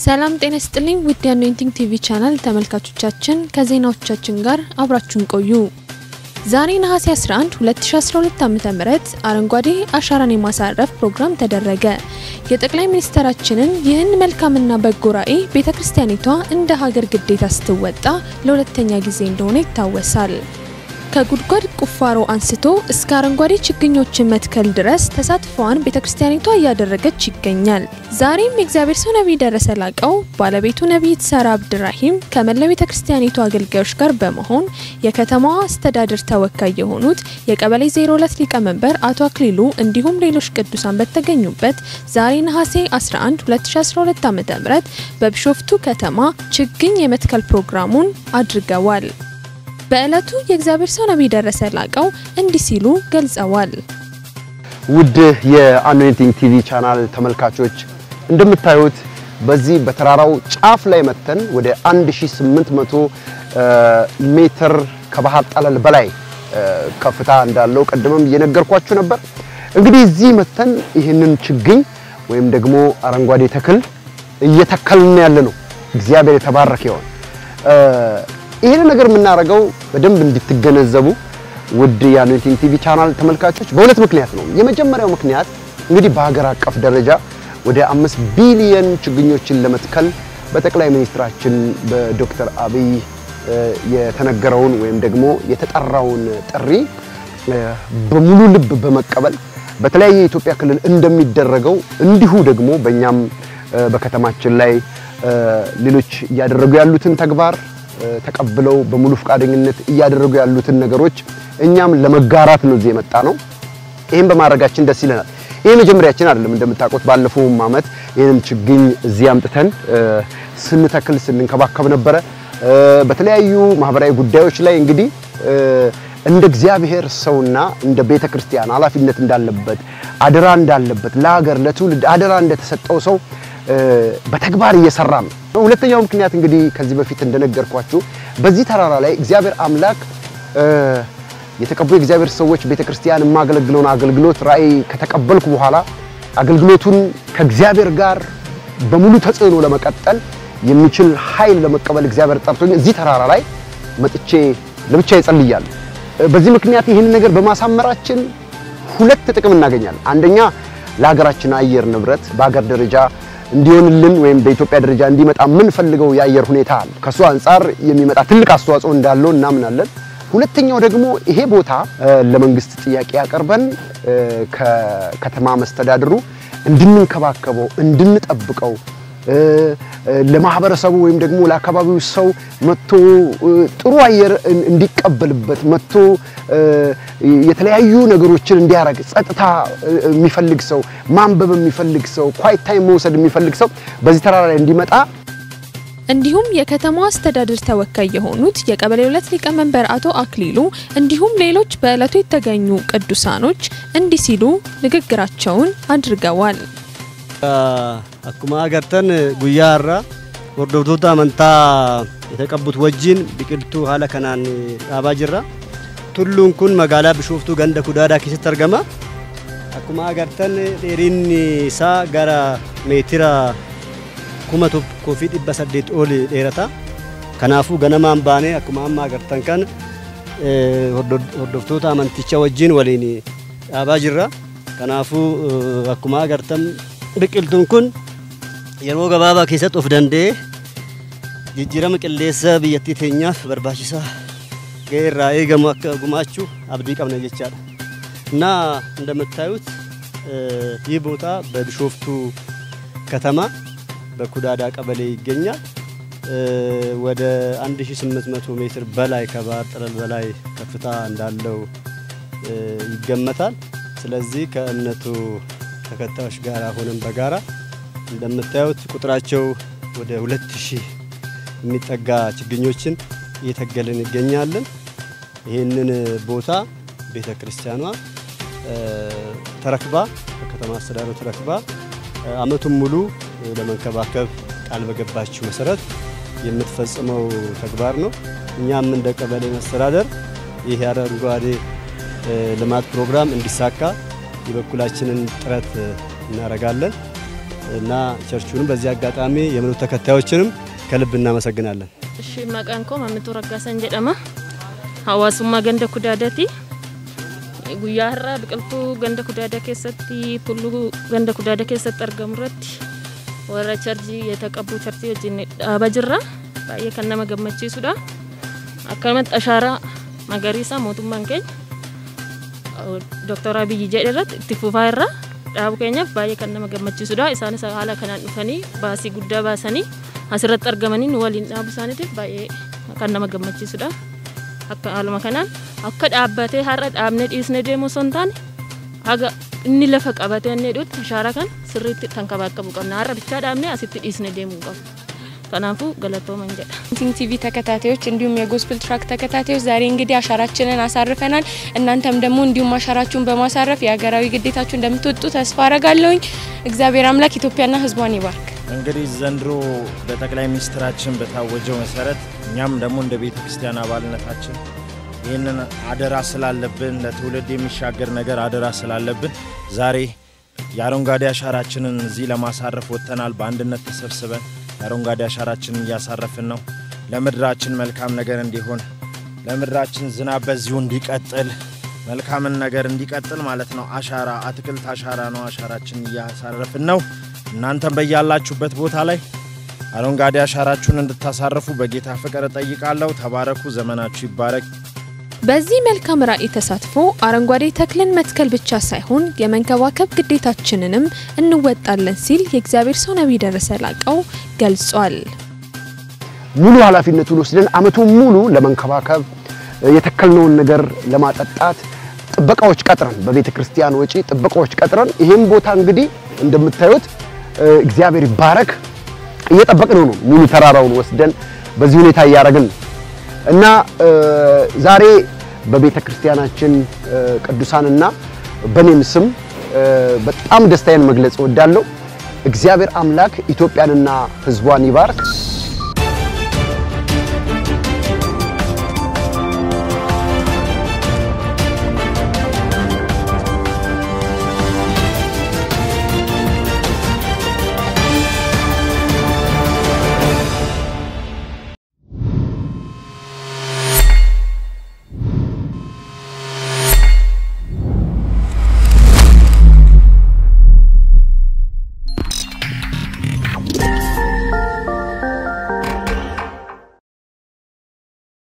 ሰላም ጤና ስጥልኝ ውድ የአኖይንቲንግ ቲቪ ቻናል ተመልካቾቻችን ከዜናዎቻችን ጋር አብራችሁን ቆዩ። ዛሬ ነሐሴ 11 2012 ዓ.ም አረንጓዴ አሻራን የማሳረፍ ፕሮግራም ተደረገ። የጠቅላይ ሚኒስትራችንን ይህን መልካምና በጎ ራዕይ ቤተክርስቲያኒቷ እንደ ሀገር ግዴታ ስትወጣ ለሁለተኛ ጊዜ እንደሆነ ይታወሳል። ከጉድጓድ ቁፋሮ አንስቶ እስከ አረንጓዴ ችግኞችን መትከል ድረስ ተሳትፎዋን ቤተክርስቲያኒቷ እያደረገች ይገኛል። ዛሬም የእግዚአብሔር ሰው ነቢይ ደረሰ ላቀው ባለቤቱ ነቢይት ሳራ አብድራሂም ከመላው ቤተክርስቲያኒቷ አገልጋዮች ጋር በመሆን የከተማዋ አስተዳደር ተወካይ የሆኑት የቀበሌ 02 ሊቀመንበር አቶ አክሊሉ እንዲሁም ሌሎች ቅዱሳን በተገኙበት ዛሬ ነሐሴ 11 2012 ዓ.ም በቢሾፍቱ ከተማ ችግኝ የመትከል ፕሮግራሙን አድርገዋል። በዕለቱ የእግዚአብሔር ሰው ነቢይ ደረሰ ላቀው እንዲህ ሲሉ ገልጸዋል። ውድ የአኖይንቲንግ ቲቪ ቻናል ተመልካቾች እንደምታዩት በዚህ በተራራው ጫፍ ላይ መተን ወደ 1800 ሜትር ከባህር ጠለል በላይ ከፍታ እንዳለው ቀድመም እየነገርኳችሁ ነበር። እንግዲህ እዚህ መተን ይህንን ችግኝ ወይም ደግሞ አረንጓዴ ተክል እየተከልን ያለ ነው። እግዚአብሔር የተባረከ ይሆን። ይህን ነገር የምናደርገው በደንብ እንድትገነዘቡ ውድ የአኖይንቲንግ ቲቪ ቻናል ተመልካቾች በሁለት ምክንያት ነው። የመጀመሪያው ምክንያት እንግዲህ በሀገር አቀፍ ደረጃ ወደ አምስት ቢሊየን ችግኞችን ለመትከል በጠቅላይ ሚኒስትራችን በዶክተር አብይ የተነገረውን ወይም ደግሞ የተጠራውን ጥሪ በሙሉ ልብ በመቀበል በተለያየ የኢትዮጵያ ክልል እንደሚደረገው እንዲሁ ደግሞ በእኛም በከተማችን ላይ ሌሎች እያደረጉ ያሉትን ተግባር ተቀብለው በሙሉ ፈቃደኝነት እያደረጉ ያሉትን ነገሮች እኛም ለመጋራት ነው እዚህ የመጣ ነው። ይህን በማድረጋችን ደስ ይለናል። ይሄ መጀመሪያችን አይደለም። እንደምታውቁት ባለፈውም ዓመት ይህንን ችግኝ እዚህ አምጥተን ስንተክል ስንንከባከብ ነበረ። በተለያዩ ማህበራዊ ጉዳዮች ላይ እንግዲህ እንደ እግዚአብሔር ሰውና እንደ ቤተ ክርስቲያን ኃላፊነት እንዳለበት አደራ እንዳለበት ለሀገር ለትውልድ አደራ እንደተሰጠው ሰው በተግባር እየሰራ ነው። ሁለተኛው ምክንያት እንግዲህ ከዚህ በፊት እንደነገርኳችሁ በዚህ ተራራ ላይ እግዚአብሔር አምላክ የተቀቡ የእግዚአብሔር ሰዎች ቤተክርስቲያን የማገለግለውን አገልግሎት ራእይ ከተቀበልኩ በኋላ አገልግሎቱን ከእግዚአብሔር ጋር በሙሉ ተጽዕኖ ለመቀጠል የሚችል ኃይል ለመቀበል እግዚአብሔር ጠርቶኝ እዚህ ተራራ ላይ መጥቼ ለብቻ ይጸልያለሁ። በዚህ ምክንያት ይህን ነገር በማሳመራችን ሁለት ጥቅም እናገኛለን። አንደኛ ለሀገራችን አየር ንብረት በሀገር ደረጃ እንዲሆንልን ወይም በኢትዮጵያ ደረጃ እንዲመጣ የምንፈልገው የአየር ሁኔታ አለ። ከሱ አንጻር የሚመጣ ትልቅ አስተዋጽኦ እንዳለው እናምናለን። ሁለተኛው ደግሞ ይሄ ቦታ ለመንግስት ጥያቄ ያቀርበን ከከተማ መስተዳድሩ እንድንንከባከበው፣ እንድንጠብቀው ለማህበረሰቡ ወይም ደግሞ ለአካባቢው ሰው መጥቶ ጥሩ አየር እንዲቀበልበት መጥቶ የተለያዩ ነገሮችን እንዲያረግ ጸጥታ የሚፈልግ ሰው፣ ማንበብ የሚፈልግ ሰው፣ ኳይት ታይም መውሰድ የሚፈልግ ሰው በዚህ ተራራ ላይ እንዲመጣ እንዲሁም የከተማዋ አስተዳደር ተወካይ የሆኑት የቀበሌ ሁለት ሊቀመንበር አቶ አክሊሉ እንዲሁም ሌሎች በዕለቱ የተገኙ ቅዱሳኖች እንዲህ ሲሉ ንግግራቸውን አድርገዋል። አኩማ አገርተን ጉያ ሀራ hordoftoota amantaa የተቀቡት ወጂን biqiltuu haala kanaan dhaabaa jirra. Tulluun kun magaalaa Bishooftuu ganda Kudaadaa keessatti argama. Akkuma agartan dheerinni isaa gara meetira kuma tokkoo fi dhibba saddeet ol dheerata. Kanaafuu ganamaan baanee akkuma amma agartan kan hordoftoota amantichaa wajjin waliin dhaabaa jirra. Kanaafuu akkuma agartan biqiltuun kun yeroo gabaabaa keessatti of danda'ee jijjiirama qilleensa biyyattii teenyaaf barbaachisaa ga'ee irraa eegamu akka gumaachuu abdii qabna jechaadha እና እንደምታዩት ይህ ቦታ በቢሾፍቱ ከተማ በኩዳዳ ቀበሌ ይገኛል። ወደ 1800 ሜትር በላይ ከባህር ጠለል በላይ ከፍታ እንዳለው ይገመታል። ስለዚህ ከእምነቱ ተከታዮች ጋር ሆነን በጋራ እንደምታዩት ቁጥራቸው ወደ 2000 የሚጠጋ ችግኞችን እየተገልን ይገኛለን። ይህንን ቦታ ቤተ ክርስቲያኗ ተረክባ ከከተማ አስተዳደሩ ተረክባ አመቱን ሙሉ ለመንከባከብ ቃል በገባችው መሰረት የምትፈጽመው ተግባር ነው። እኛም እንደ ቀበሌ መስተዳደር ይህ የአረንጓዴ ልማት ፕሮግራም እንዲሳካ የበኩላችንን ጥረት እናደርጋለን። እና ቸርቹንም በዚህ አጋጣሚ የእምነቱ ተከታዮችንም ከልብ እናመሰግናለን። እሺ መቃን ኮ መምቱ ረጋሰን ጀደማ ሀዋሱማ ገንደ ኩዳዳቲ guyyaa har'aa biqiltuu ganda kudaada keessatti tulluu ganda kudaada keessatti argamu irratti warra charjii የተቀቡ charjii wajjin dhaabaa jirra baay'ee kan nama gammachiisudha akkanumatti ashaaraa magariisa mootummaan keenya Dr. Abiyyi jedhe irratti itti fufaa irra dhaabu keenyaaf baay'ee kan nama gammachiisudha isaanis haala kanaan dhufanii baasii guddaa baasanii asirratti argamanii nu waliin dhaabu isaaniitiif baay'ee kan nama gammachiisudha akka haaluma kanaan akka dhaabbatee har'a dhaabnee dhiisnee deemuu osoo hin taane haga inni lafa qabatee inni dhutti ashaaraa kan sirriitti kan kabaaqabu qabna har'a bichaa dhaabnee asitti dhiisnee deemuu qabu kanaafuu galatooman jedha ቲንግ ቲቪ ተከታታዮች እንዲሁም የጎስፕል ትራክ ተከታታዮች ዛሬ እንግዲህ አሻራችንን አሳርፈናል። እናንተም ደግሞ እንዲሁም አሻራችሁን በማሳረፍ የሀገራዊ ግዴታችሁ እንደምትወጡ ተስፋ አረጋለሁኝ። እግዚአብሔር አምላክ ኢትዮጵያና ሕዝቧን ይባርክ። እንግዲህ ዘንድሮ በጠቅላይ ሚኒስትራችን በታወጀው መሰረት እኛም ደግሞ እንደ ቤተ ክርስቲያን አባልነታችን ይህንን አደራ ስላለብን ለትውልድ የሚሻገር ነገር አደራ ስላለብን ዛሬ የአረንጓዴ አሻራችንን እዚህ ለማሳረፍ ወጥተናል። በአንድነት ተሰብስበን የአረንጓዴ አሻራችንን እያሳረፍን ነው። ለምድራችን መልካም ነገር እንዲሆን፣ ለምድራችን ዝናብ በዚሁ እንዲቀጥል፣ መልካምን ነገር እንዲቀጥል ማለት ነው። አሻራ አትክልት አሻራ ነው። አሻራችንን እያሳረፍን ነው። እናንተም በያላችሁበት ቦታ ላይ አረንጓዴ አሻራችሁን እንድታሳርፉ በጌታ ፍቅር እጠይቃለሁ። ተባረኩ። ዘመናችሁ ይባረክ። በዚህ መልካም ራዕይ ተሳትፎ አረንጓዴ ተክልን መትከል ብቻ ሳይሆን የመንከባከብ ግዴታችንንም እንወጣለን ሲል የእግዚአብሔር ሰው ነቢይ ደረሰ ላቀው ገልጿል። ሙሉ ኃላፊነቱን ወስደን አመቱን ሙሉ ለመንከባከብ የተከልነውን ነገር ለማጠጣት ጥበቃዎች ቀጥረን በቤተ ክርስቲያን ወጪ ጥበቃዎች ቀጥረን ይሄን ቦታ እንግዲህ እንደምታዩት እግዚአብሔር ይባረክ እየጠበቅን ነው። ሙሉ ተራራውን ወስደን በዚህ ሁኔታ እያደረግን ነው እና ዛሬ በቤተ ክርስቲያናችን ቅዱሳንና በኔም ስም በጣም ደስታዬን መግለጽ እወዳለሁ። እግዚአብሔር አምላክ ኢትዮጵያንና ሕዝቧን ይባርክ።